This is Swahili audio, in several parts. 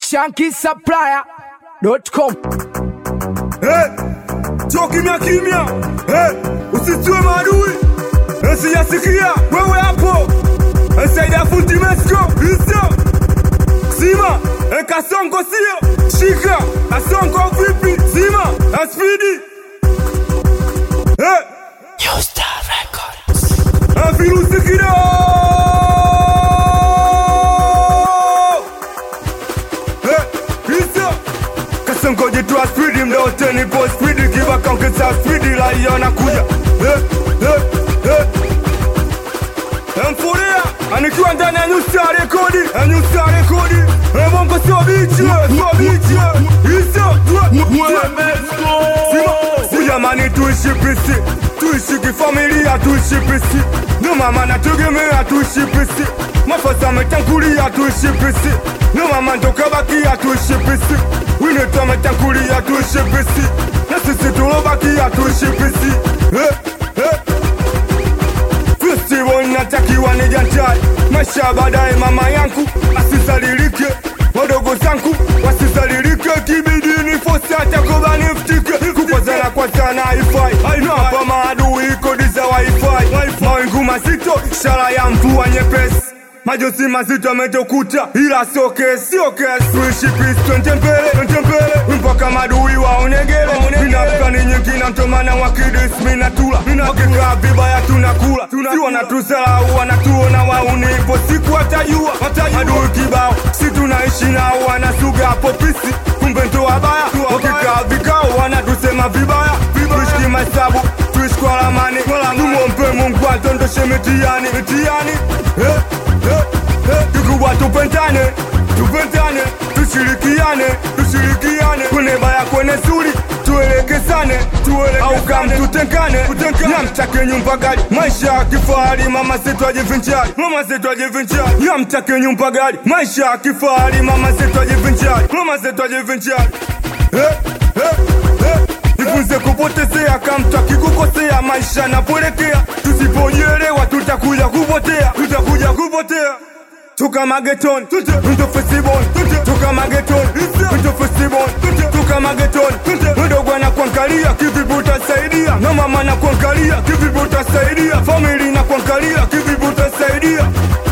shankisupplier.com. Hey, cho kimya kimya, hey, usitiwe maadui, Eh, sijasikia wewe hapo, Eh, Saida fundi Mesko hizo sima, Eh, kasongo sio shika, kasongo vipi sima, Eh, spidi hey. Eh, virusi kidogo Eh, hizo Kasongo jitwa spidi mda wote nipo spidi kibaka ongeza spidi raia nakuja Eh, eh, eh. Eh, Mfuria anikiwa ndani ya nyusi ya rekodi ya nyusi ya rekodi Eh, bongo sio bichi eh, sio bichi eh. hizo Ujamani tuishi pisi tuishi kifamilia tuishi pisi ndo mama nategemea tuishi pisi mafasa ametangulia tuishi pisi ndo mama ndokabakia tuishi pisi winetu ametangulia tuishi pisi na sisi tulobakia tuishi pisi eh, eh. Festival natakiwa nijanjai maisha baadaye, mama yangu asizalilike, wadogo zangu wasizalilike, kibidi ni fosi hata koba niftike, kukwazana kwa sana haifai, na hapa maadui kodi za wifi, mawingu mazito, ishara ya mvua nyepesi majosi mazito ametokuta, ila sio kesi, sio kesi. Tuishi peace, twende mbele, twende mbele mpaka madui waonegele. Nina plani nyingi na mtomana wakidis, mina tula wakikaa vibaya tunakula, si wanatusalau wanatuona wauni, ipo siku watajua, adui kibao, si tunaishi nao wanasuga hapo pisi, kumbe ndo wabaya, wakikaa vikao wanatusema vibaya, tuishi kimahesabu tuishi kwa ramani, tumwombe Mungu atondoshe mitihani, mitihani eh, eh, eh. Kikubwa tupendane, tupendane, tushirikiane, tushirikiane, kwenye baya kwenye zuri tuelekezane, tuelekezane, au kama tutengane, tutengane, yamtake nyumba gari, maisha ya kifahari, mama zetu ajivinjari, mama zetu ajivinjari, yamtake nyumba gari, maisha ya kifahari, mama zetu ajivinjari, mama zetu ajivinjari, eh, eh, eh. Jifunze kupotezea kamta kikukosea maisha napolekea, tusipojielewa tutakuja kupotea, tutakuja kupotea. Toka magetoni, ndo festival, toka magetoni, ndo festival, toka magetoni, mdogo anakuangalia kivipi utasaidia, na mama anakuangalia kivipi utasaidia, family inakuangalia kivipi utasaidia.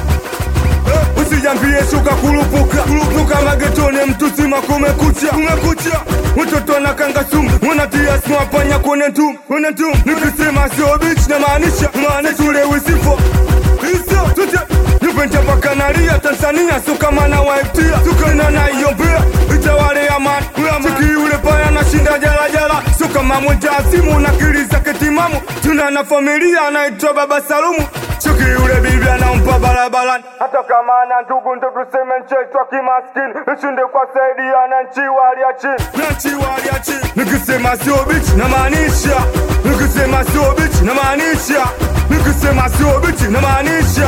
Eh, Usijambie shuka kurupuka kurupuka magetoni mtu sima kumekucha kumekucha mtoto anakanga sumu unatia smapanya kwenye ntum kwenye ntum nikisema sio bitch na maanisha maanisha ule wisifo hizo tute nipende paka nalia Tanzania sio kama na waiptia sukana na iombea itawale amani chiki yule paya anashinda jala jala sio kama mwenda azimu na kili zake timamu tuna na familia anaitwa baba Salumu chiki yule bibi anampa barabarani hata kama ana ndugu ndo tuseme ncheitwa kimaskini ishinde kwa saidia na nchi wali ya chini na nchi wali ya chini nikisema sio bitch na maanisha nikisema sio bitch na maanisha nikisema sio bitch na maanisha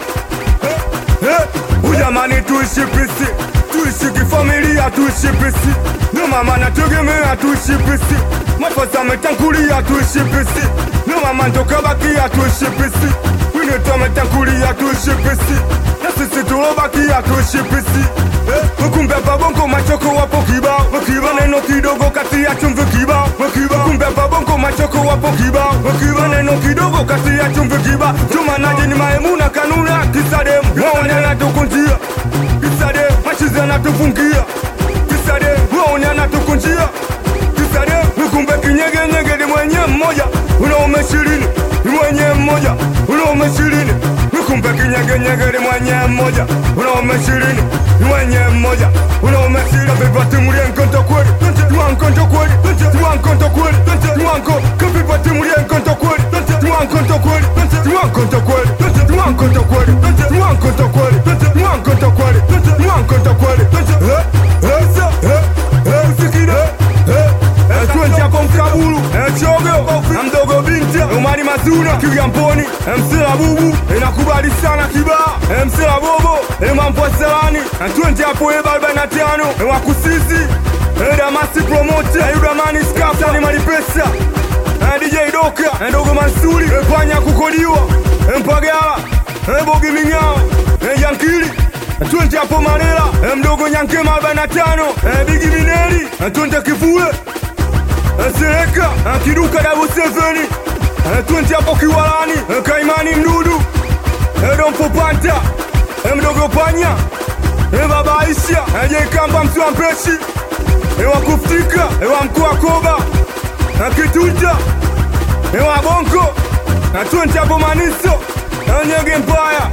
Eh, Ujamani tuishi pisi, tuishi kifamilia, tuishi pisi. Ndio mama nategemea tuishi pisi, mafaza ametangulia tuishi pisi. Ndio mama ndokabakia tuishi pisi, winetu ametangulia tuishi pisi, na sisi tulobakia tuishi pisi. Eh, Kumbe hapa bongo machoko wapo kibao, wakiba neno kidogo kati ya chumvi kibao, wakiba. Kumbe hapa bongo machoko wapo kibao, wakiba neno kidogo kati ya chumvi kibao. Tumanaje ni maemuna kanuna kisademu, waone anatukunjia kisademu, machizi anatufungia kisademu, waone anatukunjia kisademu. Kumbe kinyegenyege ni mwenye mmoja, unaume ishirini ni mwenye mmoja, unaume ishirini kumbe kinyegenyege ni mwenye mmoja, unaume ishirini ni mwenye mmoja, unaume ishirini vivatimulie nkonto kweli, tuwa nkonto kweli, tuwa nkonto kweli, tuwa nko kavivatimulie nkonto kweli, tuwa nkonto kweli, tuwa nkonto kweli, tuwa nkonto kweli, tuwa nkonto kweli, tuwa nkonto kweli, tuwa nkonto kweli, eh, eh, eh, eh, usikide, eh, eh, tuenje hapo mkabulu, eh, chogo, na mdogo binti, Omari Mazuna, Kigamboni, eh, Msela Bubu, inakubali sana kibaa, eh, Msela Bobo, eh, mambo ya Selani, eh, tuenje hapo eba arobaini na tano, eh, Wakusizi, eh, Damasi Promote, eh, Yudamani Skafa, ni Malipesa, eh, DJ Doka, eh, Dogo Mansuri, eh, Panya kukodiwa, eh, Mpagala, eh, Bogi Ming'ao, eh, Yankili, twende hapo Marela, eh, mdogo Nyankema arobaini na tano, eh, Bigi Mineli, eh, twende Kivule, eh, Sereka, eh, Kiduka double seven, eh, twende hapo Kiwalani, eh, Kaimani Mdudu, eh, Dompo Panta, eh, mdogo Panya, eh, baba Aisha, eh, Jekamba Mswa Mpeshi, eh, wa kufutika, eh, wa mkuu wa Koba, eh, Kitunja, eh, wa Bonko, eh, twende hapo Maniso, eh, Nyege Mpaya,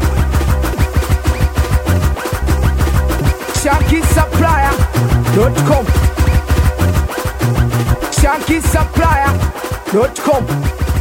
ShankySupplier.com ShankySupplier.com